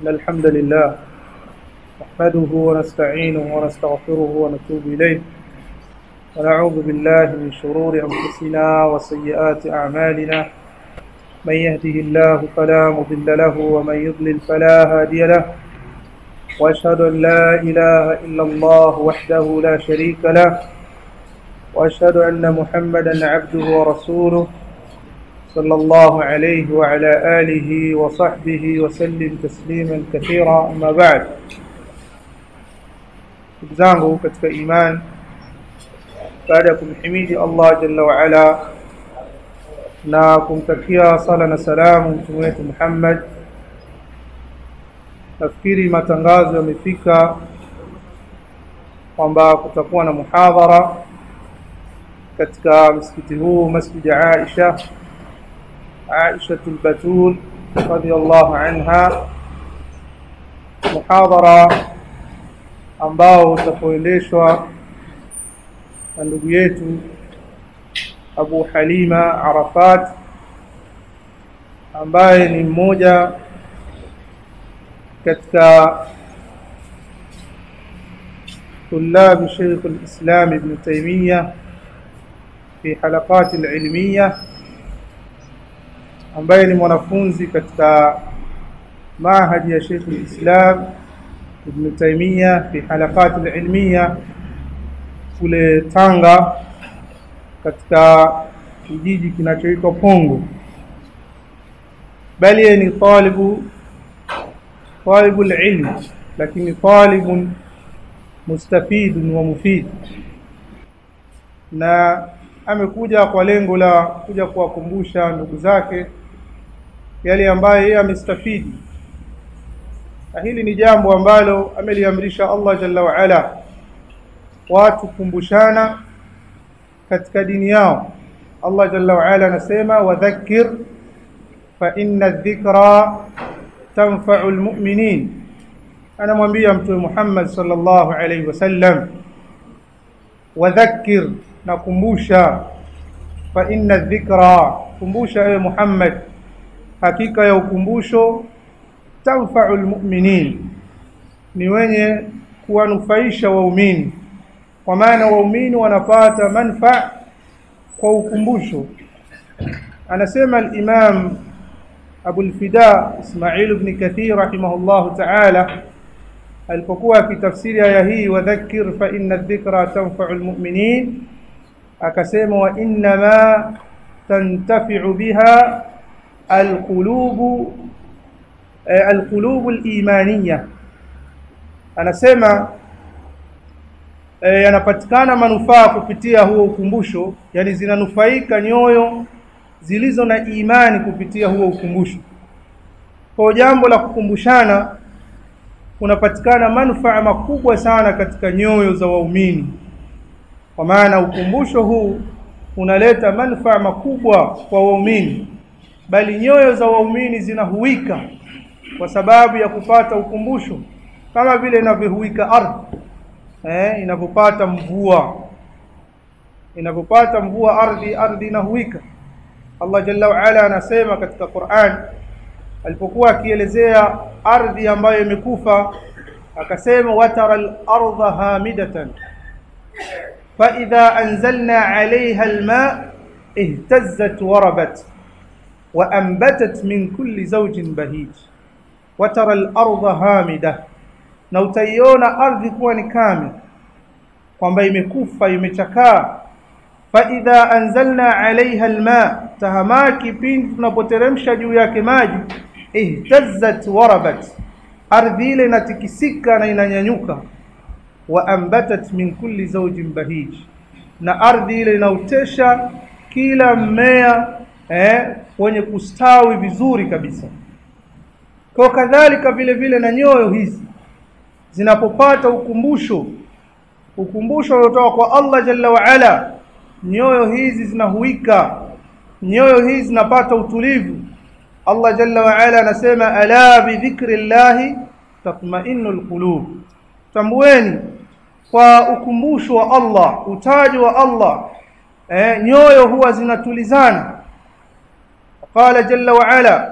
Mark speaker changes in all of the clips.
Speaker 1: إن الحمد لله نحمده ونستعينه ونستغفره ونتوب إليه ونعوذ بالله من شرور أنفسنا وسيئات أعمالنا من يهده الله فلا مضل له ومن يضلل فلا هادي له وأشهد أن لا إله إلا الله وحده لا شريك له وأشهد أن محمدا عبده ورسوله صلى الله عليه وعلى آله وصحبه وسلم تسليما كثيرا أما بعد ndugu zangu katika iman baada ya kumhimidi Allah jalla waala na kumtakia sala na salamu mtume wetu Muhammad nafikiri matangazo yamefika kwamba kutakuwa na muhadhara katika msikiti huu masjid Aisha Aisha al-Batul radhiyallahu anha muhadhara ambao utakoendeshwa na ndugu yetu Abu Halima Arafat ambaye ni mmoja katika طلاب شيخ الإسلام ابن تيمية في حلقات العلمية ambaye ni mwanafunzi katika mahadi ya Sheikh al-Islam Ibn Taymiyyah fi halaqat al-ilmiya kule Tanga katika kijiji kinachoitwa Pongo bali yeye ni talibu talibu al-ilm lakini talibun mustafid wa mufid na amekuja kwa lengo la kuja kuwakumbusha ndugu zake yale ambayo yeye amestafidi na hili ni jambo ambalo ameliamrisha Allah jalla wa ala watu kumbushana katika dini yao Allah jalla wa ala anasema wadhakkir fa inna dhikra tanfa'u almu'minin anamwambia mtume Muhammad sallallahu alayhi wasallam wadhakkir nakumbusha fa inna dhikra kumbusha ewe Muhammad hakika ya ukumbusho tanfa'u almu'minin ni wenye kuwanufaisha waumini kwa maana waumini wanapata manfa kwa ukumbusho anasema al-imam Abu al-Fida Ismail ibn Kathir rahimahullah ta'ala alipokuwa akitafsiri aya hii wadhakkir fa inna dhikra tanfa'u almu'minin akasema wa inna ma tantafi'u biha alqulubu alqulubu alimaniyya anasema yanapatikana manufaa kupitia huo ukumbusho yani zinanufaika nyoyo zilizo na imani kupitia huo ukumbusho kwa jambo la kukumbushana kunapatikana manufaa makubwa sana katika nyoyo za waumini kwa maana ukumbusho huu unaleta manufaa makubwa kwa waumini bali nyoyo za waumini zinahuika kwa sababu ya kupata ukumbusho kama vile inavyohuika ardhi eh inapopata mvua inapopata mvua ardhi ardhi inahuika Allah jalla wa ala anasema katika Qur'an alipokuwa akielezea ardhi ambayo imekufa akasema watara al-ardha hamidatan fa idha anzalna 'alayha al-ma' ihtazzat warabat wa anbatat min kulli zawjin bahij watara al-ardha hamida na utaiona ardhi kuwa ni kame kwamba imekufa imechakaa fa idha anzalna 'alayha al-ma' tahamaki pindi tunapoteremsha juu yake maji ihtazzat warabat ardhi ile inatikisika na inanyanyuka wa ambatat min kulli zawjin bahij na ardhi ile inautesha kila mmea eh, wenye kustawi vizuri kabisa kwa kadhalika vile vile na nyoyo hizi zinapopata ukumbusho ukumbusho uliotoka kwa Allah jalla wa ala nyoyo hizi zinahuika nyoyo hizi zinapata utulivu Allah jalla wa ala anasema ala bi dhikrillahi tatma'innul qulub tambueni kwa ukumbusho wa Allah utaji wa Allah eh, nyoyo huwa zinatulizana qala jalla wa ala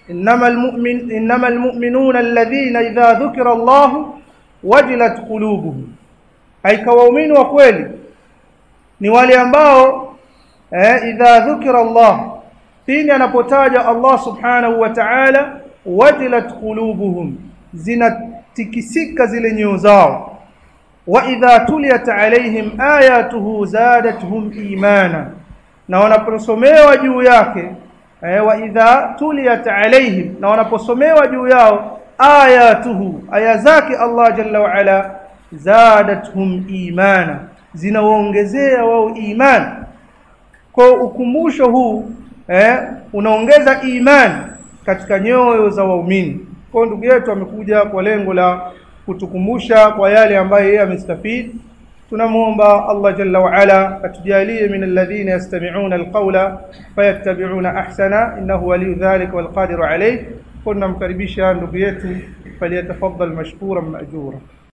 Speaker 1: إنما المؤمن إنما المؤمنون الذين إذا ذكر الله وجلت قلوبهم أي كwaumini wa kweli ni wale ambao eh, idha dhukira Allah pindi anapotaja Allah subhanahu wa ta'ala wajilat qulubuhum zinatikisika zile nyoyo zao wa idha tuliyat alaihim ayatuhu zadatuhum imana na wanaposomewa juu yake eh, wa idha tuliyat alaihim na wanaposomewa juu yao ayatuhu aya zake Allah jalla wa ala zadatuhum imana zinawaongezea wao imani kwa ukumbusho huu eh, unaongeza imani katika nyoyo za waumini kwa ndugu yetu amekuja kwa lengo la kutukumbusha kwa yale ambayo yeye amestafidi tunamwomba Allah jalla wa ala atujalie min alladhina yastami'una alqawla fayattabi'una ahsana innahu waliyu dhalika walqadiru alayh kunna mkaribisha ndugu yetu faliyatafaddal mashkuran ma'jura